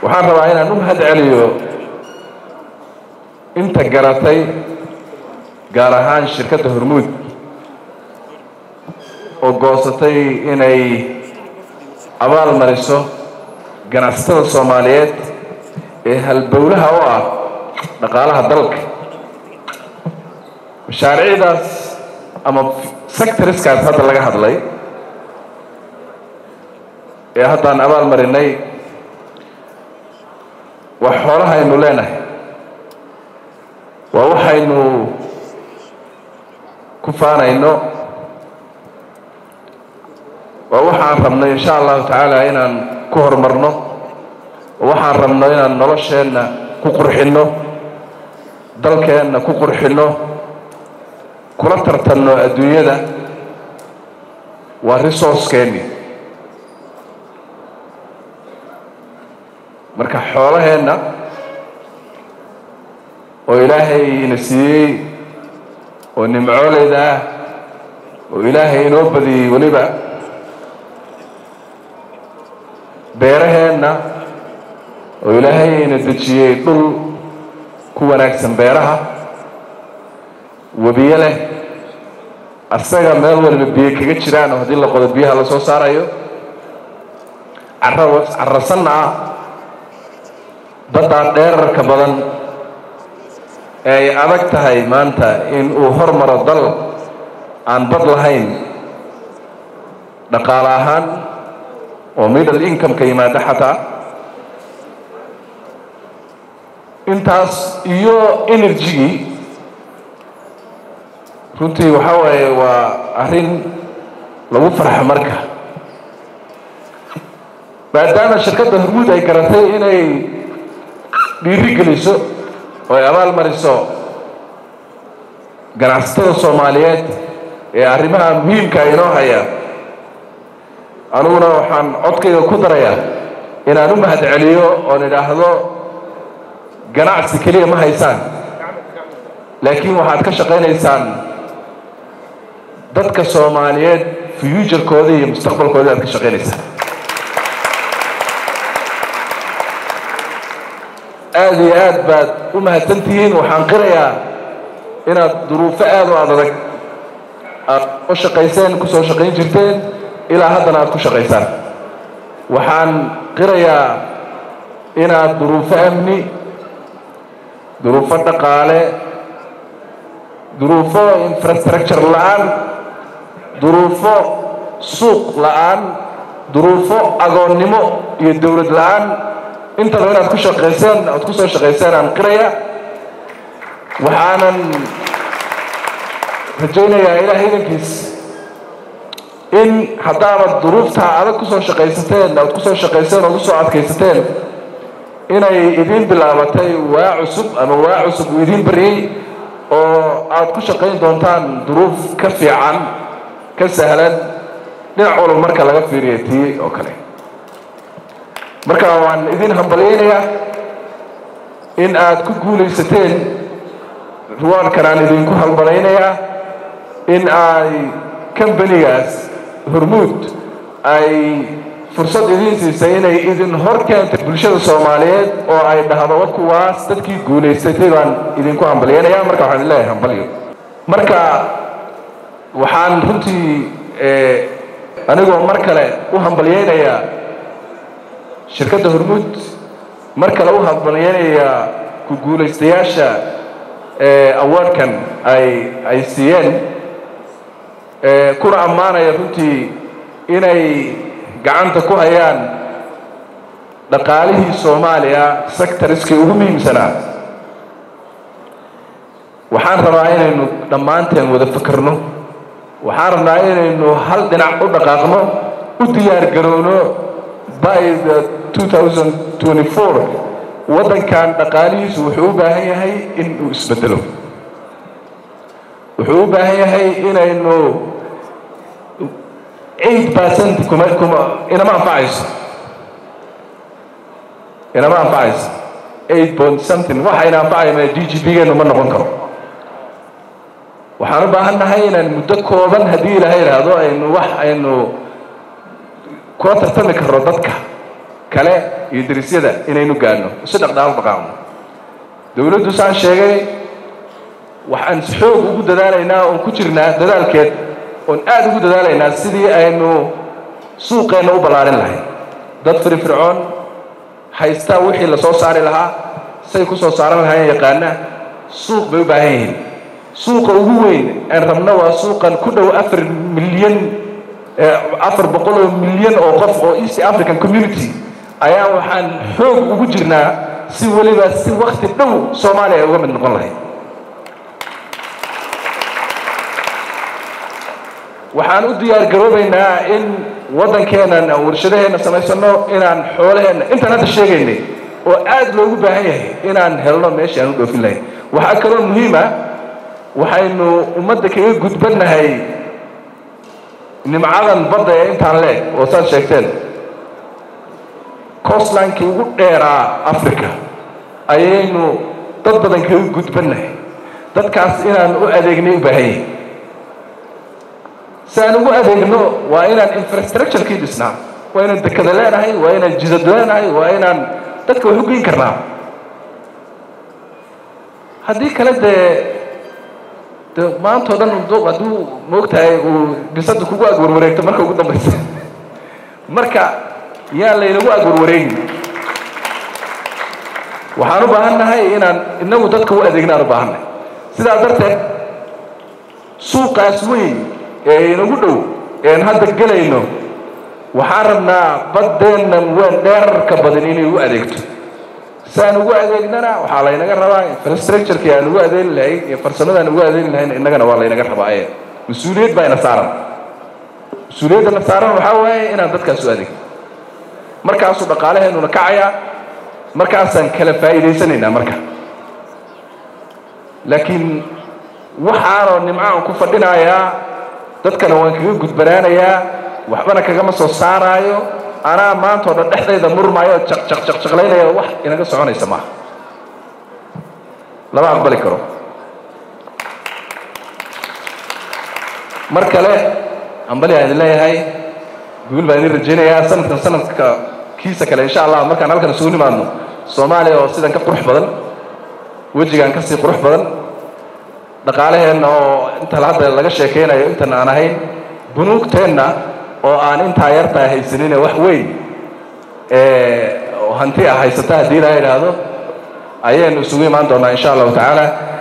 waxaan rabaa inaan u mahad celiyo inta garatay gaar ahaan shirkadda hormuud oo goosatay inay abaal mariso ganacsatada soomaaliyeed ee halbowlaha u ah dhaqaalaha dalka mashaariicdaas ama sectoriskaas hadda laga hadlay ee haddaan abaal marinay waa xoolaha aynu leenahay waa waxaynu ku faanayno waa waxaan rabno insha allahu tacaala inaan ku horumarno waa waxaan rabno inaan nolosheenna ku qurxinno dalkeenna ku qurxinno kula tartanno adduunyada waa resourcekeenni marka xoolaheenna oo ilaahay ina siiyey oo nimcooleyda ah oo ilaahay inoo badiyey weliba beeraheenna oo ilaahay ina dejiyey dhul ku wanaagsan beeraha webiyo leh asaga meel waliba biyo kaga jiraan oo haddii la qodo biyaha la soo saarayo cara carasanna ah baddaa dheerarka badan ee ay adag tahay maanta in uu hormaro dal aan bad lahayn dhaqaale ahaan oo middle income-ka yimaada xataa intaas iyo energy-gii runtii waxaa waaye waa arrin lagu farxo marka maadaama shirkadda hormuud ay garatay inay dhiiri geliso oo ay abaal mariso ganacsatada soomaaliyeed ee arrimaha muhiimka inoo haya aniguna waxaan codkayga ku darayaa inaan u mahad celiyo oon idhaahdo ganacsi keliya ma haysaan laakiin waxaad ka shaqaynaysaan dadka soomaaliyeed fuuturkooda iyo mustaqbalkooda aad ka shaqaynaysaan aada iyo aad baad u mahadsantihiin waxaan qirayaa inaad duruufo aada u adadag aad soo shaqayseen ku soo shaqayn jirteen ilaa haddana aad ku shaqaysaan waxaan qirayaa inaad duruufo amni duruufo dhaqaale duruufo infrastructure la-aan duruufo suuq la-aan duruufo agoonnimo iyo dowlad la-aan intaba inaad ku shaqayseen aad ku soo shaqayseen aan qiraya waxaanan rajaynayaa ilaah idankiis in haddaabad duruuftaa adag ku soo shaqaysateen aad ku soo shaqayseen ood usoo adkaysateen inay idiin bilaabatay waa cusub ama waa cusub uu idiin baryey oo aad ku shaqayn doontaan duruuf ka fiican ka sahlan dhinac walba marka laga fiiriya tii oo kale marka waan idin hambalyaynayaa in aad ku guulaysateen ruwaankan aan idinku hambalaynayaa in ay kambanigaas hormuud ay fursad idiin siisay inay idin hor keentay bulshada soomaaliyeed oo ay dhahdo wa kuwaas dadkii guulaysatay baan idinku hambalyaynayaa marka waxaan leeyahay hambalyo marka waxaan runtii anigoo mar kale u hambalyaynayaa shirkadda hormuud mar kale u hambalyaynayaa ku guulaystayaasha awardkan ay ay siiyeen kuna ammaanaya runtii inay gacanta ku hayaan dhaqaalihii soomaaliya sectoriskii ugu muhiimsanaa waxaan rabaa inaynu dhammaanteen wada fakerno waxaan rabnaa inaynu hal dhinac u dhaqaaqno u diyaar garowno by the 2024 waddankan dhaqaalihiisu wuxuu u baahan yahay in uu isbedelo wuxuu u baahan yahay inaynu eight percent kuma kuma inama anfacayso inama anfacayso eight point something waxa ina anfacaya ma d g p geenu ma noqon karo waxaan u baahan nahay inaan muddo kooban haddii ilaahay idhaahdo aynu wax aynu kula tartami karno dadka kale iyo darisyada inaynu gaadhno si dhaqdhaaq dhaqaaqno dowladdu saan sheegay waxaan xoog ugu dadaalaynaa oon ku jirnaa dadaalkeed oon aada ugu dadaalaynaa sidii aynu suuqeenna u ballaarin lahayd dad firfircoon haysta wixii la soo saari lahaa say ku soo saaran lahaayeen yaqaana suuq bay u baahan yihiin suuqa ugu weyn aan rabno waa suuqan ku dhow afar milyan afar boqol oo milyan oo qof oo east african community ayaa waxaan xoog ugu jirnaa si weliba si wakti dhow soomaaliya ay uga mid noqon lahayd waxaan u diyaar garoobaynaa in waddankeennan aan warshadaheenna samaysano inaan xoolaheenna intaan hadda sheegaynay oo aada loogu baahan yahay inaan helno meeshii aan u dhoofin lahayn waxaa kaloo muhiima waxaynu ummadda kaga gudbannahay nimcadan badda ee intaan leeg oo saad sheegteen coastlandkii ugu dheeraa africa ayaynu dad badan kaga gudbannahay dadkaas inaan u adeegnay u baahan yahay si aan ugu adeegno waa inaan infrastructurekii dhisnaa waa inaan dekada leenahay waa inaan jidad leenahay waa inaan dadka wax u geyn karnaa haddii kale dee de maantao dhan hadduu moogtahay uu bisada kugu agwarwareegto marka ugu dambaysa marka yaan laynagu agwarwareegin waxaan u baahan nahay inaan inagu dadka u adeegnaan u baahannahay sidaa darteed suuqaas weyn ee inagu dhow ean hadda gelayno waxaan rabnaa baddeennan weyn dheerarka badan inay u adeegto si aan ugu adeegnana waxaa laynaga rabaa infrastructureki aan ugu adeegi lahayn iyo farsamadaan ugu adeegi lahayn innagana waa laynaga rabaa ee mas-uuliyad baa ina saaran mas-uuliyadda na saaran waxaa waaye inaan dadkaas u adeegno markaasuu dhaqaalaheennuna kacayaa markaasaan kala faa'iidaysanaynaa marka laakiin waxaanoo nimco aan ku fadhinayaa dadkana waan kaga gudbanaanayaa waxbana kagama soo saaraayo anaa maantao dhan dhexdayda murmaayo jaqjaqjaqjaqlaynaya wax inaga soconaysa maaha lama aqbali karo mar kale ambali aan idin leeyahay guul baan idin rajaynayaa sanadkan sanadka kiisa kale insha allah markaan halkan isugu nimaadno soomaaliya oo sidan ka qurux badan wejigaan kasii qurux badan dhaqaalaheenna oo inta hadda laga sheekaynayo intan aan ahayn bunuugteenna oo aan intaa yartaa haysanine wax weyn oo hanti ah haysata haddii ilaa idhaahdo ayaynu isugu imaan doonaa insha allahu tacaala